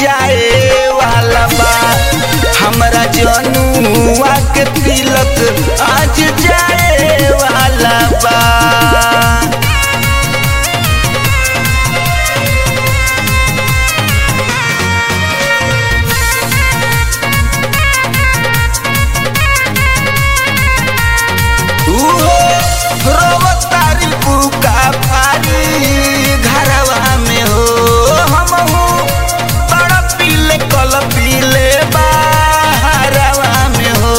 जाए वाला बा हमरा जनुआ के तिलक आज जाए वाला बा तारी बुका फारी घरवा में हो हम बड़ा पीले कल पीले बाहरवा में हो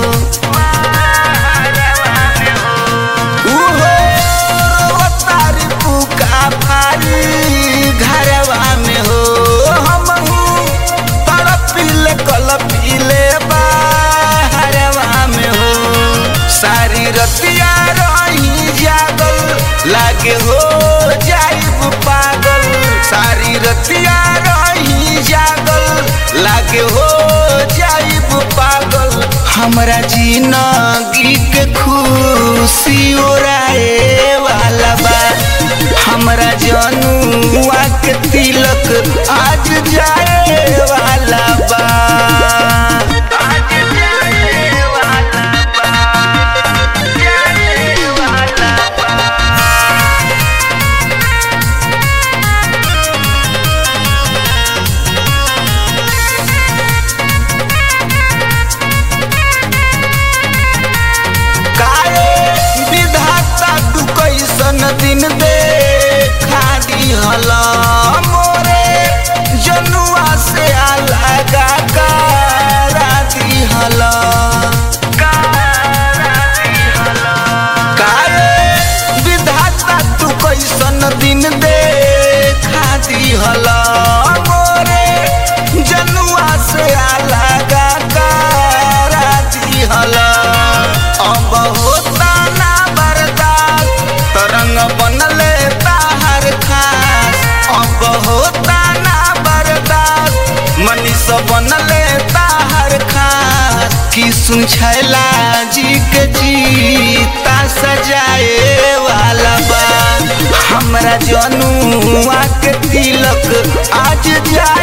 उहो तारी बुका फारी घरवा में हो हम बड़ा पीले कल पीले बाहरवा में हो सारी रतिया रही जागल लागे हो जाइब पागल सारी रतिया रही जागल लागे हो जाइब पागल हमरा जिंदगी के खुशी ओराए वाला बा हमरा जनुआ के तिलक आज जाए वाला बा आज जाए वाला बा जाए वाला बा काहे विधाता तू कैसन दिन देखा दिहल मोरे जनुआ से अलगा करा दिहल काहे विधाता तू कैसन दिन देखा दिहल मोरे जनुआ से अलगा करा दिहल अब होता ना बर्दाश्त तरंग बनले ताहर खास अब होता ना बर्दाश्त मनीष बनले ताहर खास कि सुन छैला जी के जीता सजाए वाला बा हमरा जनुआ के तिलक आज जा